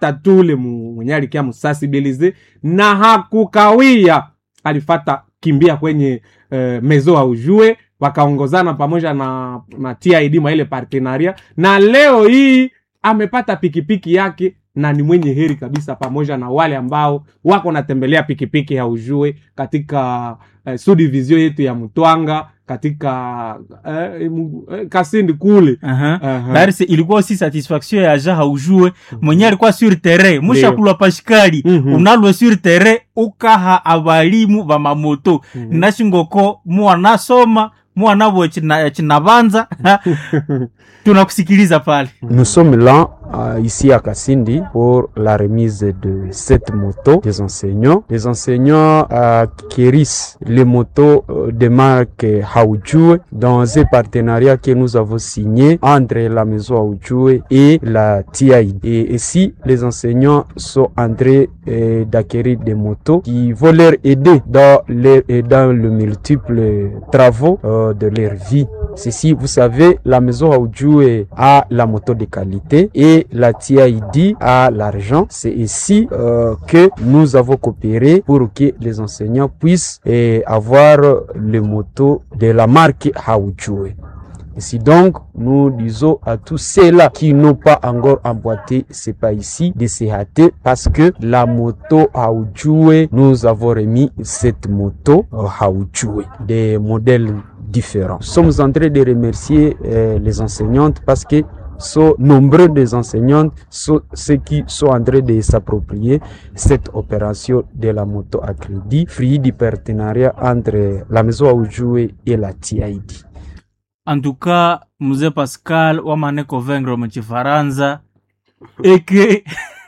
tatule mu- mwenye alikia musasibilize na hakukawia alifata kimbia kwenye uh, mezo aujue wakaongozana pamoja na, na TID mwa ile partenaria na leo hii amepata pikipiki yake na ni mwenye heri kabisa pamoja na wale ambao wako natembelea pikipiki ya ujue katika eh, subdivision yetu ya mtwanga katika eh, mu- eh, kasindi kule Aha. Aha. Dari se ilikuwa aussi satisfaction ya ja haujue mwenye alikuwa sur terrain mushakulwa pashikali Mhm. unalwe sur terrain ukaha abalimu ba mamoto Mhm. nashingoko muwanasoma muwanavo chinabanza tunakusikiliza pale Nous sommes là euh, ici à Kassindi pour la remise de cette moto des enseignants. Les enseignants euh, acquérissent les motos euh, de marque Haoujou dans un partenariat que nous avons signé entre la maison Haoujou et la TID. Et ici, les enseignants sont en train euh, d'acquérir des motos qui vont leur aider dans, les, et dans le multiple travaux euh, de leur vie. Ceci, vous savez, la maison Haoujou a la moto de qualité et la TID a l'argent. C'est ici euh, que nous avons coopéré pour que les enseignants puissent eh, avoir les motos de la marque Haoujou. Ici donc, nous disons à tous ceux-là qui n'ont pas encore emboîté, c'est pas ici, de se hâter parce que la moto Haoujou, nous avons remis cette moto euh, Haoujou, des modèles différents. Nous sommes en train de remercier euh, les enseignantes parce que sont nombreux des enseignantes, sont ceux qui sont en train de s'approprier cette opération de la moto à crédit, fruit du partenariat entre la maison Haoujou et la TID. en tout cas mzee pascal wamane convaincre muchifaransa eke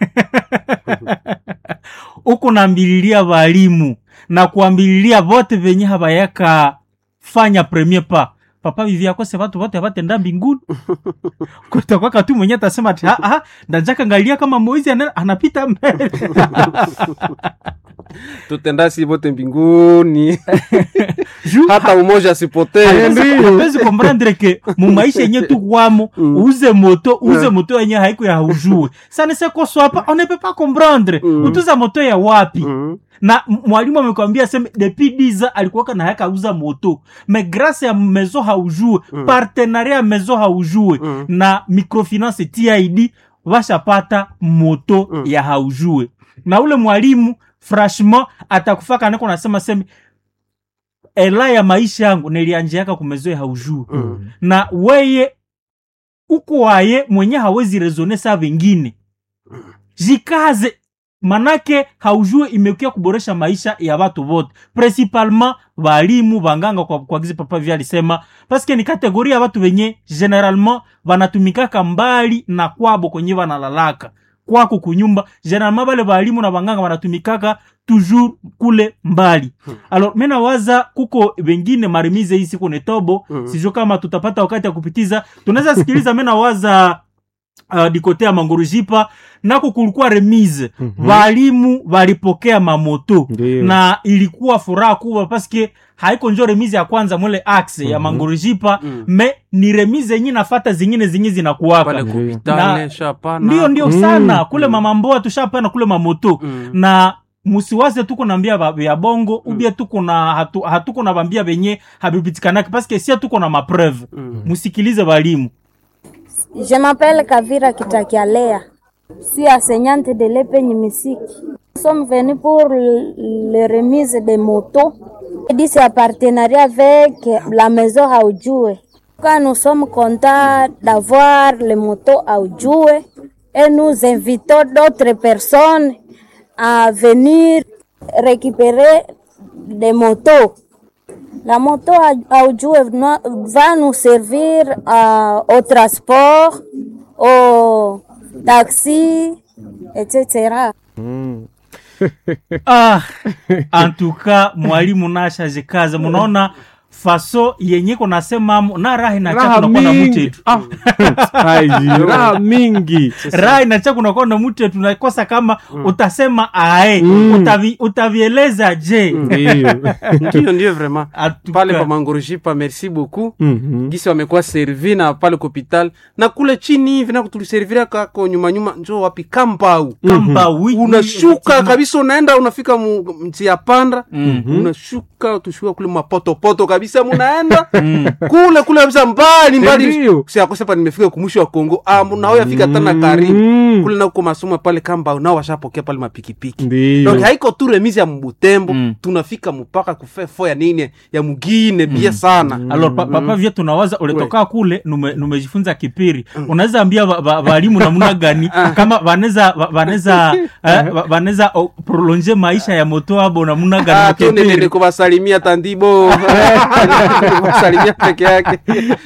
uko nambililia balimu na kuambililia vote venye habayaka fanya premier pas papa vivi akose vatu vote avatenda mbinguni kutakwaka tu mwenye atasema ati "Ah, ah, ndajaka ngalia kama moizi ana- anapita mbele tutendasi vote mbinguni Juu hata umoja asipotee hapezi komprendre ke mumaisha yenye tukwamo Mm. uze moto uze Mm. moto yenye haiko ya haujue sana sekoswapa on ne peut pas comprendre Mm. utuza moto ya wapi Mhm. na m- mwalimu amekwambia seme depuis diza alikuwaka na haka uza moto me grâce ya mezo haujue Mm. partenariat ya mezo haujue Mm. na microfinance tid washapata moto Mm. ya haujue na ule mwalimu franchement atakufaka niko nasema seme ela ya maisha yangu nilianjiaka kumezoe haujue Mm. na weye uko waye mwenye hawezi rezone saa vingine jikaze manake haujue imekuya kuboresha maisha ya watu wote principalement walimu banganga kwa, kwa gizi papa vya alisema paske ni kategori ya watu wenye generalement wanatumikaka mbali na kwabo kwenye wanalalaka kwako kunyumba generalement bale balimu na banganga wanatumikaka toujours kule mbali alors mena waza kuko wengine maremize hii siku netobo Mhm. sijo kama tutapata wakati ya kupitiza tunaweza sikiliza mena waza uh, dikote ya mangurujipa nako kulikuwa remise Mhm. walimu walipokea mamoto Ndiyo. na ilikuwa furaha kubwa paske haiko njo remise ya kwanza mwele axe ya Mhm. mangurujipa Mm. me ni remise yenye nafata zingine zingi zinakuwaka pale Ndiyo. kupitale Na- shapana ndio ndio Mm. sana kule Mm. mama mboa tushapana kule mamoto Mm. na musiwaze tuko nambia ba- ya bongo Mm. ubie tuko na hatu, hatuko na bambia benye habibitikanaki paske sia tuko na mapreuve Mm. musikilize balimu Je m'appelle Kavira Kitakialea. Je suis enseignante de l'Epeigne Musique. Nous sommes venus pour le- le remise des motos. Et dit c'est un partenariat avec la maison Aoudjoué. Quand nous sommes contents d'avoir les motos Aoudjoué et nous invitons d'autres personnes à venir récupérer des motos. La moto à Aoudjoué va nous servir à- au transport, au taxi, etc. Mm. ah antuka mwalimu nashajikaza munaona faso yenye konasemamo na raha inacha raha kunakuwa na mingi mutetu Ah, aiji, raha mingi raha inacha kunakuwa na mutetu nakosa kama utasema ae Mm. utavi, utavieleza je Ndiyo. ndio ndio vraiment Atuka- pale pa mangorojipa merci beaucoup Mhm. gisi wamekuwa servi na pale kopital na kule chini hivi na tuliservira kako nyuma nyuma njo wapi kambau kamba wi- unashuka kabisa unaenda unafika mu- mtia panda Mhm. unashuka tushuka kule mapotopoto kabisa munaenda kule kule kabisa mbali mbali Ndiyo. siakosepa nimefika kumwisho wa kongo ah, nao yafika tana karibu Mm. kule nako masomo pale kamba nao washapokea pale mapikipiki Ndiyo. donc haiko tu remise ya mbutembo Mm. tunafika mpaka kufefo ya nini ya mugine bie sana alors pa, papa vye tunawaza ulitoka kule nume- numejifunza kipiri unaweza ambia va- va- walimu namna gani kama vaneza va- vaneza eh, va- vaneza oh, prolonge maisha ya moto abo namna Ah, gani tu nilini mukipiri kuwasalimia tandibo kuwasalimia peke yake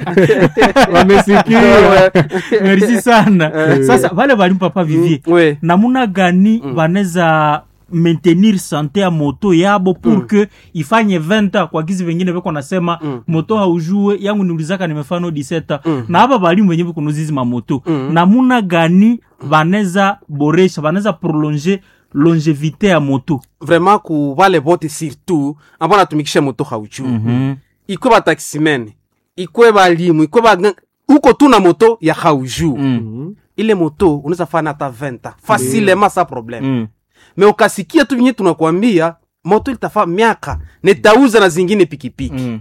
wamesikia merci sana sasa vale valimu papa vivie we namuna gani vaneza maintenir sante ya moto yabo pour que ifanye 20 ans kwa gizi vengine veko nasema moto haujue yangu niulizaka nimefano 17 ans na hapa balimu wenye vikunuzizi mamoto namuna gani vaneza boresha vaneza prolonger longevité ya moto vraiment ku vale vote surtout ambao natumikisha moto hauchuu ikwe bataximene ikwe balimu ikwe ba uko tu na moto ya haujuu ile moto unaweza fana hata 20 ans facilement sa problème Mm. me ukasikia tu vinye tunakwambia moto ilitafa miaka netauza na zingine pikipiki Mm.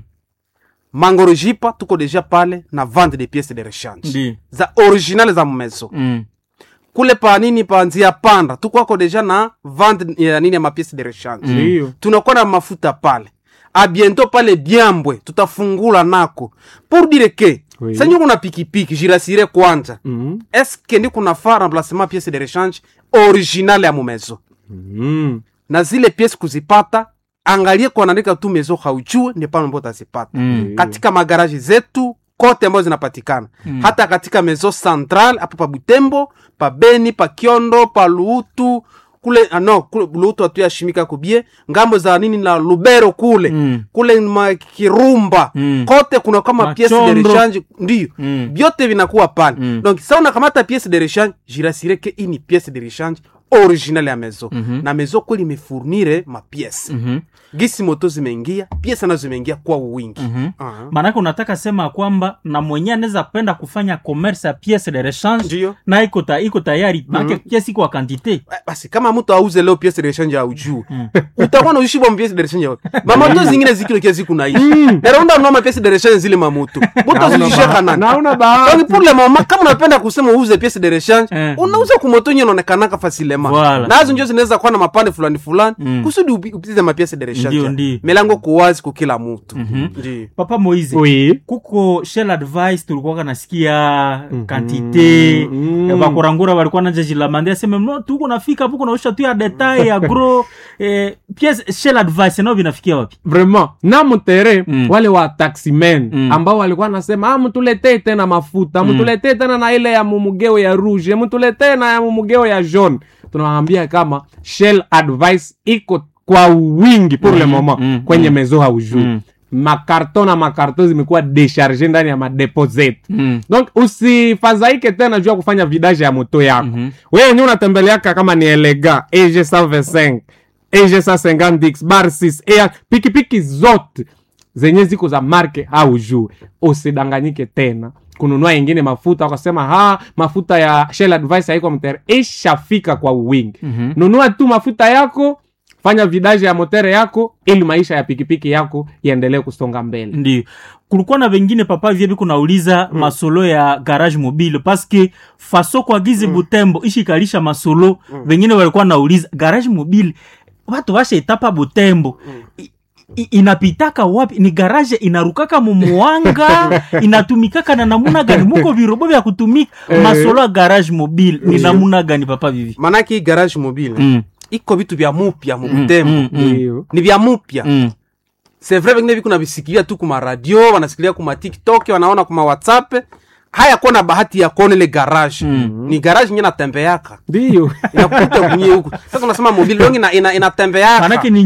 mangorojipa tuko deja pale na vente de pièces de rechange Ndi. za original za mmeso Mm. kule pa nini pa nzia panda tukwako deja na vente ya nini ya mapièces de rechange Ndiyo. tunakuwa na mafuta pale abiento pale byambwe tutafungula nako pour dire ke Oui. sanyi kuna pikipiki jirasire kwanza Mhm. eske ndi kunafaa remplacement pièce de rechange original ya mumezo Mhm. na zile pièce kuzipata angalie kuanaandika tu mezo haujue ndi pale ambapo utazipata Mm. katika magaraji zetu kote ambazo zinapatikana mm. hata katika mezo central hapo pa butembo pa beni pa kiondo pa luutu kule ah, no kule luutu hatuyashimika kubie ngambo za nini na lubero kule Mm. kule makirumba Mm. kote kuna kama pièce de Machondo. rechange ndio Mm. vyote vinakuwa pale Mm. donc sa unakamata pièce de rechange jirasire ke ini pièce de rechange original ya mezo Mhm. na mezo kweli imefournire mapièce Mhm. gisi moto zimeingia pièce nazo zimeingia kwa wingi Mhm. Aha. maanake unataka sema kwamba na mwenye anaweza penda kufanya commerce ya pièce de rechange Ndiyo. na iko ta, iko tayari maanake pièce iko wa quantité Eh, basi kama mtu auze leo pièce de rechange au juu utakuwa na ushibwa pièce de rechange wapi mamoto zingine zikilo kia ziku naishi naronda noma pièce de rechange zile mamoto moto zilishaka nani naona bahati donc pour le moment kama unapenda kusema uuze pièce de rechange Eh. unauza kumoto nye inaonekanaka facilement Voilà. nazo njo zinaweza kuwa na mapande fulani fulani Mm. kusudi upi- upitize mapièce de Ndio, rechange ndio. milango kuwazi kwa kila mtu ndio papa moise oui kuko shell advice tulikuwa nasikia kantite Mhm. bakurangura walikuwa nanja jilamande aseme no tuko nafika hapo kunaosha tu ya detail ya gro eh, pièce shell advice nao vinafikia wapi vraiment na mtere Mm. wale wa taximen Mm. ambao walikuwa nasema ah, mtuletee tena mafuta mtuletee tena na ile ya mumugeo ya rouge mtuletee na ya mumugeo ya jaune tunawaambia kama shell advice iko kwa wingi pour le moment mm, kwenye mezo haujuu Mm. makarto na makarto zimekuwa decharge ndani ya madepo zetu Mm. donc usifadhaike tena juu ya kufanya vidage ya moto yako Mhm. wewe wenyewe unatembeleaka kama ni elega eg 125 eg 150x bar 6 air pikipiki zote zenye ziko za marke au juu usidanganyike tena kununua ingine mafuta wakasema ha mafuta ya shell advice haiko mtere ishafika kwa wingi Mhm. nunua tu mafuta yako fanya vidaje ya motere yako ili maisha ya pikipiki yako iendelee kusonga mbele ndio kulikuwa na vengine papa vyebi kunauliza mm. masolo ya garage mobile paske faso kwa gizi mm. butembo ishikalisha masolo mm. vengine walikuwa nauliza garage mobile watu washaitapa butembo mm. I, inapitaka wapi ni garaje inarukaka mumuwanga inatumikaka na namuna gani muko virobo vya kutumika masolo ya garage mobile ni namuna gani papa vivi manake hii garage mobile mm. iko vitu vya mupya mubutembo mm, mm. Ndio. ni vya mupya mm. c'est vrai vengine viku navisikilia tu kuma radio wanasikilia kuma tiktok wanaona kuma whatsapp haya kuwa na bahati ya kuona ile garage mm. ni garage nye natembeaka ndio inakuta kunye huku sasa unasema mobile longi ina, ina, inatembeaka manake ni nyumba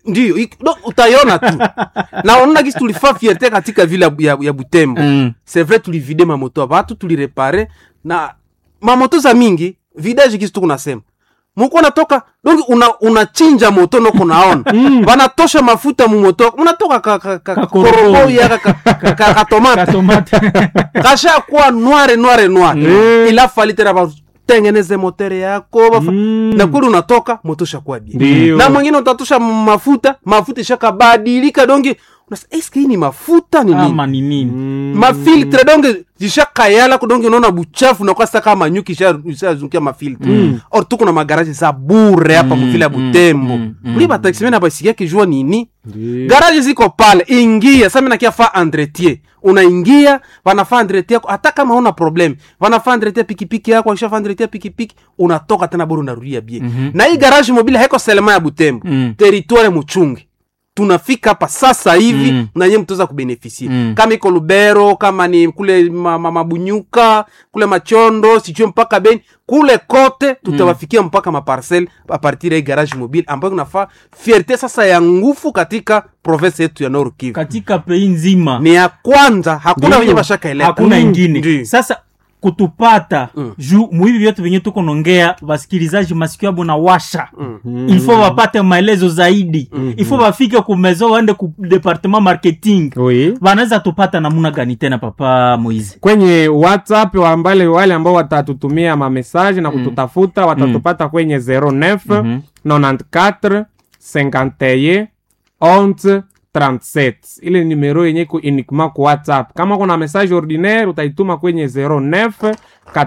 ndio ik- do- utaiona tu na unaona kisi tulifaa fierte katika vile ya, ya, ya butembo Mm. c'est vrai tulivide mamoto ya batu tulirepare na mamoto za mingi vidage kisi tukunasema muko natoka donc una unachinja moto noko naona banatosha mafuta mumoto unatoka ka, ka, ka, Kakoroboi. koroboi aka ka, ka, ka, ka tomate katomate kasha kuwa noire noire noire Mm. ila fali tena batengeneze motere yako bafa- Mm. na kweli unatoka moto shakuwa bien Ndio. na mwingine utatosha mafuta mafuta ishakabadilika donge unasa eske hii ni mafuta ni nini ama ni nini mafiltre donge zishakayala kudonge unaona buchafu nakuwa sasa kama nyuki isha- ishazungia mafiltre mm. or tuko na magaraji za bure hapa muvile ya butembo mm, mm. uli bataximene abasikiake jua nini Ndio. garaji ziko pale ingia sasa mimi nakia fa entretien unaingia wanafaa entretien yako hata kama una problem wanafaa entretien pikipiki yako wakishafa entretien pikipiki unatoka tena bora unarudia bie na hii garage mobile haiko selema ya butembo Mm. territoire muchungi tunafika hapa sasa hivi Mm. na nyie mtaweza kubenefisie Mm. kama iko lubero kama ni kule ma, ma, mabunyuka kule machondo sijue mpaka beni kule kote tutawafikia mpaka maparcel apartir ya hii garage mobile ambayo kunafaa fierte sasa ya nguvu katika province yetu ya Nord Kivu katika pei nzima ni ya kwanza hakuna Ndio. wenye bashakaeleta hakuna Mm. ingine Ndio. sasa kutupata Mm. juu muhivi vyote venye tuko nongea wasikilizaji masikio yabo na washa Mm. ilfo wapate maelezo zaidi ilfo wafike kumezo waende ku departement marketing Oui. wanaweza tupata namuna gani tena papa moizi kwenye whatsapp wambale wale ambao watatutumia mamesaje na kututafuta watatupata kwenye 09 Mhm. 94 51 11 37 ile numero yenye iko uniquement ku whatsapp kama kuna message ordinaire utaituma kwenye 09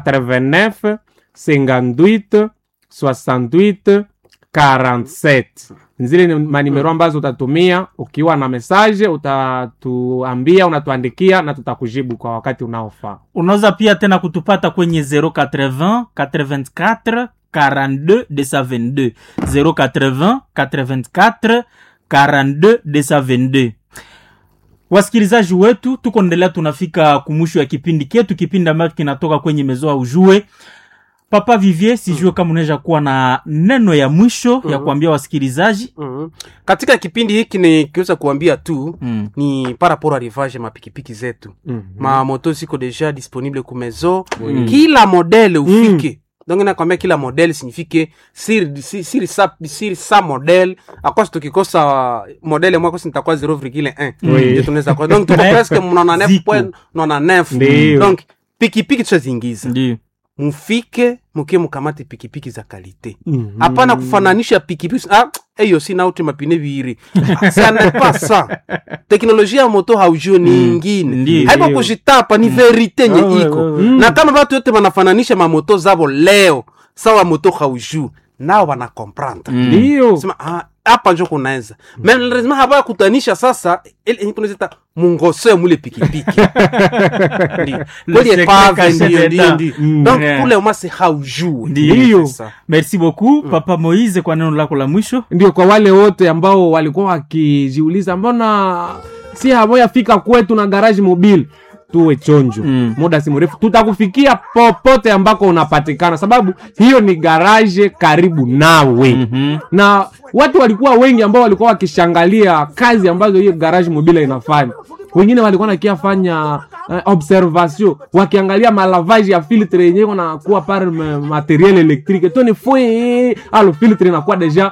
89 58 68 47 zile ni manimero ambazo utatumia ukiwa na message utatuambia unatuandikia na tutakujibu kwa wakati unaofaa unaweza pia tena kutupata kwenye 080 84 42 222 080 84 42 222 wasikilizaji wetu tuko endelea tunafika kumwisho ya kipindi ketu kipindi ambacho kinatoka kwenye mezoa ujue papa vivier sijue kama unaweza kuwa na neno ya mwisho ya kuambia wasikilizaji Mhm. katika kipindi hiki nikiweza kuambia tu mm. ni par rapport à rivage mapikipiki zetu Mhm. mamoto ziko deja disponible ku maison kila modele ufike donc nakwambia kila modele signifike sir, sir, sir, sa, sir sa modele akwasi tukikosa modele mwakosi nitakuwa 0,1 Oui. ndio tunaweza kwa donc tuko Mais presque mnaona ziko. 9.9 Ndio. donc pikipiki tushaziingiza ndio mufike mukie mukamate pikipiki za kalite Mhm. hapana kufananisha pikipiki ah, eyo sina uti mapine viiri ça n'est pas ça teknolojia ya moto haujue ni ingine Ndio. haiko kujitapa ni verite nye Ah, ouais, iko ouais, ouais. na kama batu yote banafananisha mamoto zabo leo sawa moto haujue nao wanakomprendre ndio sema ah, hapa njo kunaeza me lazima haba kutanisha sasa ile yenye tunazita mungoso ya mule pikipiki Ndio. kweli secret epave caché ndio ndio d'État. ndio Mm. donc Yeah. kule umase haujue Ndio. C'est ça. merci beaucoup papa moise kwa neno lako la mwisho ndio kwa wale wote ambao walikuwa wakijiuliza mbona si hamoyafika kwetu na garaji mobile tuwe chonjo Mm. muda si mrefu tutakufikia popote ambako unapatikana sababu hiyo ni garaje karibu nawe Mhm. na watu walikuwa wengi ambao walikuwa wakishangalia kazi ambazo hiyo garage mobile inafanya wengine walikuwa nakiafanya uh, observation wakiangalia malavage ya filtre yenyewe nakuwa par ma- materiel electrique toni fwe alo filtre inakuwa deja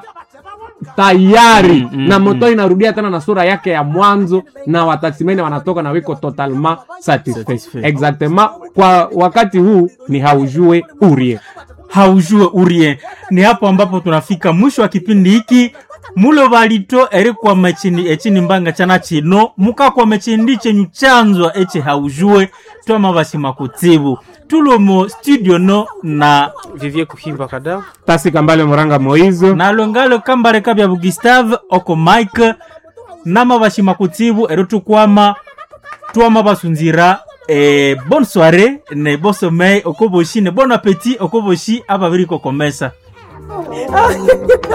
tayari Mm, mm, na moto inarudia tena na sura yake ya mwanzo na wataximene wanatoka na wiko totalement satisfait Satisfait. exactement kwa wakati huu ni haujue urie haujue urie ni hapo ambapo tunafika mwisho wa kipindi hiki mulo balito erikwa mechini echini mbanga chana chino mukakwa mechindi chenyu chanzwa eche haujue twama bashima kutsibu tulomo studio no na vivie kuhimba kada tasi kambale moranga moizo nalongalo kambareka bya bugustave oko mike nama bashima kutsibu ero tukwama twama basunzira e, bonne soirée ne bon sommeil okoboshi ne bon appétit okoboshi ababiri kokomesa